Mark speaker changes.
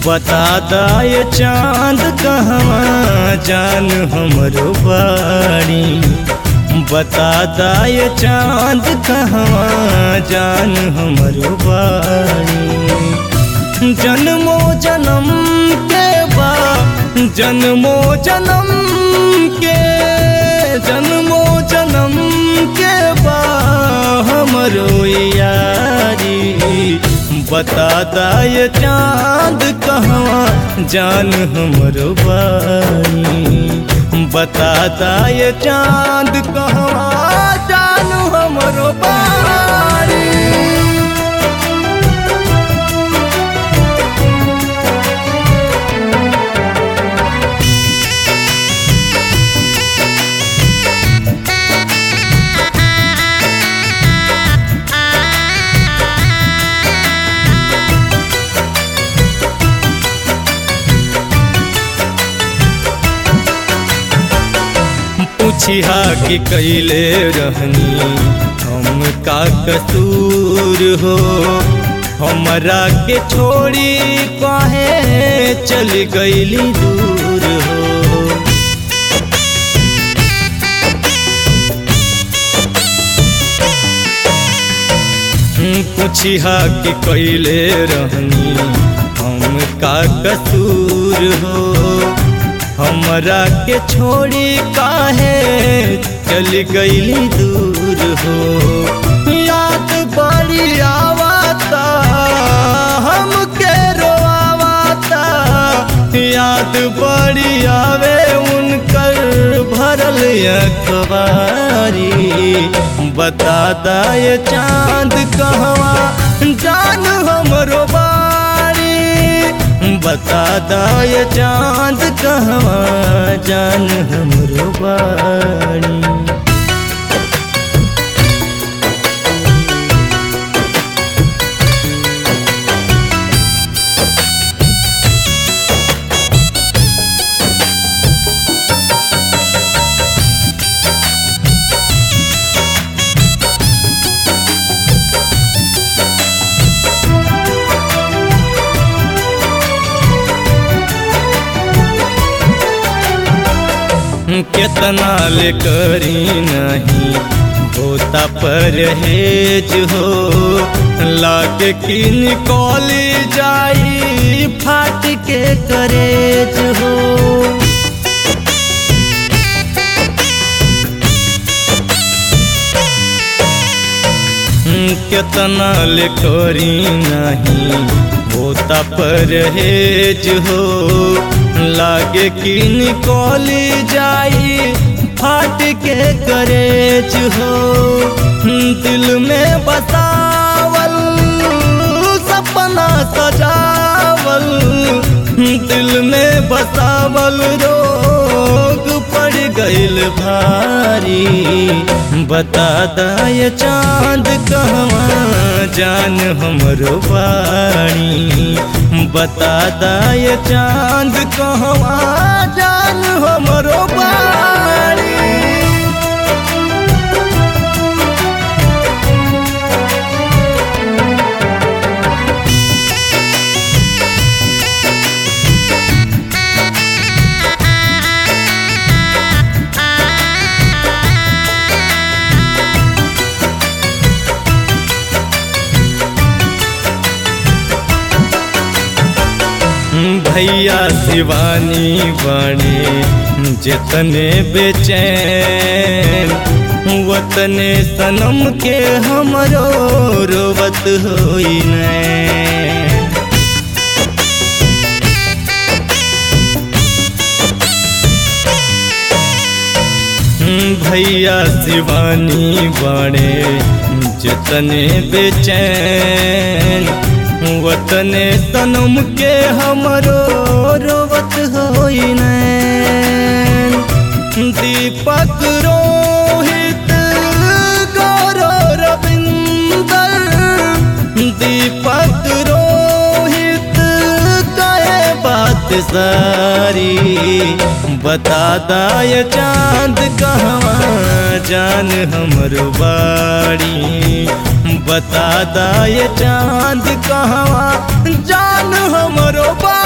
Speaker 1: बता दाए चांद कहवा जान हमरो बाड़ी बता दाए चांद कहवा जान हमरो बाड़ी जन्मो जन्म के बा जन्मो जन्म के जन्मो जन्म के बा हमरो यारी बता दाए चांद कहवा जान हमरो बानी बता दाए चांद कहवा जान हमरो बानी पूछिया कि कैले रहनी हम का कसूर हो हमरा के छोड़ी काहे चल गईली दूर हो पूछिया कि कैले रहनी हम का कसूर हो हमरा के छोड़ी काहे चल गईली दूर हो याद बड़ी आवता हमके रोआवता याद बड़ी आवे उनकर भरल अखबारी बता दाए चांद कहवा जान हमरो बारी बता दाए चांद कहवा जान हमरो बाड़ी कितना ले करी नहीं होता परहेज हो लागे कि निकली जाई फाट के करेज हो कितना ले करी नहीं होता परहेज हो लागे कि निकली जाई फाट के करेज हो दिल में बसावल सपना सजावल दिल में बसावल रोग पड़ गइल भारी बता दाए चांद कहवा जान हमरो बाणी बता दाए चांद कहवा जान हमरो बाणी भैया शिवानी बने जितने बेचैन वतने सनम के हमरो रोवत होई नैन भैया शिवानी बने जितने बेचैन वतने तनम के हमरो रोवत होई नैन दीपक रोहित गौरव रविंदर दीपक रोहित कहे बात सारी बता दाए चांद कहवा जान हमरो बाड़ी बता दाए चांद कहवा जान हमरो बा